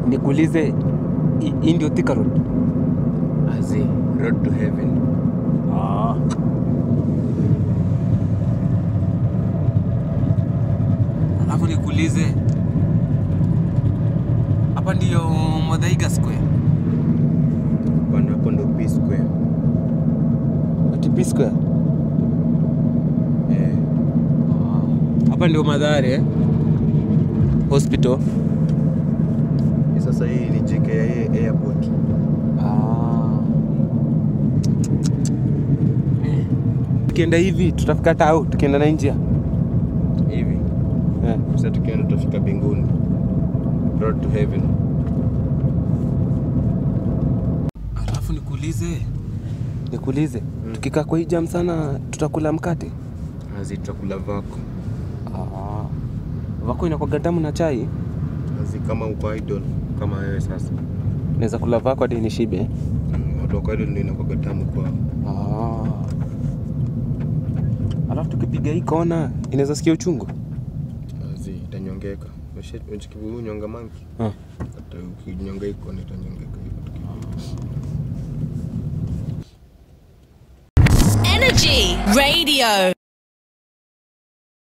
nikuulize hi- hii ndio Thika Road? Azi, road to heaven. Ah. Alafu nikuulize hapa ndiyo Muthaiga Square. Bana hapo ndo P Square. Ati P Square. Eh, Hapa ndio Mathare eh? Hospital. hii sasa hii ni JKIA airport. Ah. Tukienda hivi tutafika tao, tukienda na njia Hivi. eh. Sasa tukienda tutafika mbinguni. Road to heaven. Alafu nikuulize, nikuulize tukikaa kwa hii jam sana tutakula mkate? Azi tutakula vako. Ah. Vako inakwaga damu na chai, Azi kama uko idol kama wewe sasa. naweza kula vako hadi nishibe. Mm, Watu wako idol ndio inakuwa tamu kwao. Ah. Alafu tukipiga hii kona inaweza sikia uchungu. Azi itanyongeka. Unachikivu nyonga manki. Ah. Hata ukinyonga iko ni itanyongeka hivyo tukipiga. Energy Radio.